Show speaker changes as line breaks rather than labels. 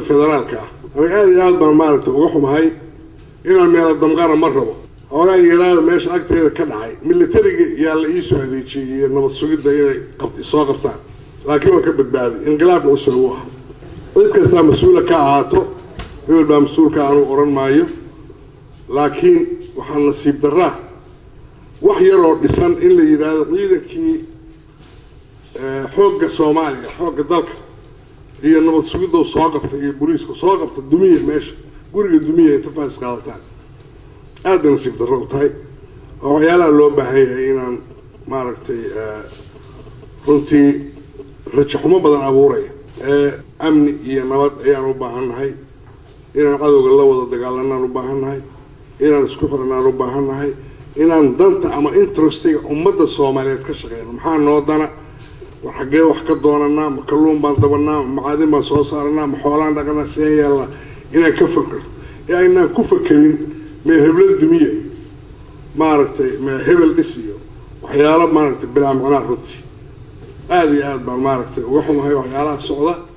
federaalka ah aniga aada iyo aad baan maaragtay uga xumahay inaan meelo damqana ma rabo hoogaa yaraada meesha agteeda ka dhacay militariga yaa la iisoo adeejiyey iyo nabad sugidda inay soo qabtaan laakiin waa ka badbaaday inqilaabka cusub u ah cid kastaa mas-uula ka ahaato hebel baa mas-uulka anuu odhan maayo laakiin waxaa nasiib daraa wax yaroo dhisan in la yidhaahdo ciidankii xoogga soomaaliya xoogga dalka iyo nabad sugiddo soo qabta iyo boliiska soo qabta dumiya meesha guriga dumiya inta faas qaadataan aad bay nasiib darro u tahay oo waxyaalaha loo baahan yahay inaan maaragtay runtii rajaxumo badan abuuraya amni iyo nabad ayaan u baahannahay inaan cadowga la wada dagaalanaan u baahannahay inaan isku xiranaan u baahannahay inaan danta ama interestiga ummadda soomaaliyeed ka shaqeyno maxaa noo dana war xaggee wax ka doonanaa ma kalluun baan dabanaa ma macaadin baan soo saaranaa ma xoolaan dhaqanaa seen yeelnaa inaan ka fakero ee aynaan ku fakerin mee hebla dumiya maaragtay mee hebel dhis iyo waxyaalo maaragtay bilaa macnaa runtii aada iyo aad baan maaragtay uga xumahay waxyaalaha socda